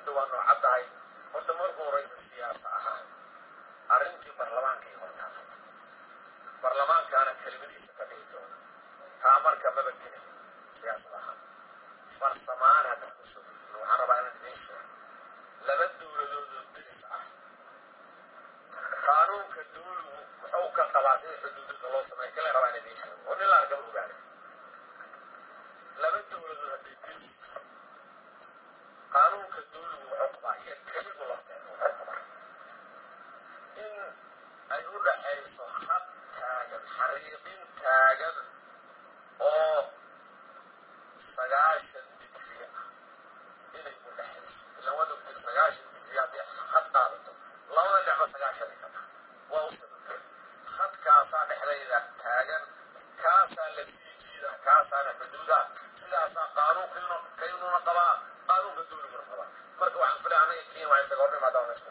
hadda waa noocad tahay horta markuu horeysa siyaasa ahaan arrintii barlamaankay hortaala barlamaankaana kelimadiisa ka dhigi doona taa marka maba gelin siyaasad ahaan farsamaan haddaan kusoo gudbino waxaan rabaa inaan idiin sheego laba dowladoodoo diris ah qaanuunka dawligu muxuu ka qabaa sida xuduudada loo sameeya kale rabaa in idiin sheego oo nin la arkaba ogaana laba dowladood hadday diris qaanuunka dawligu wuxuu qabaa iyo keligu lafteeda wuxuu qabaa in ay u dhaxayso had taagan xariiqin taagan oo sagaashan digri ah inay u dhaxayso ilaan waad ogtay sagaashan digri haddii had qaadato labada dhecba sagaashan ay ka tahay waa u sababta hadkaasaa dhexdayda taagan kaasaa la sii jiida kaasaana xuduud ah sidaasaa qaanuunkiinu kaynuna qabaa qaanuunka dawliguna qabaa marka waxaan filay anaga kenya waxay isaga hor imaadaan meesha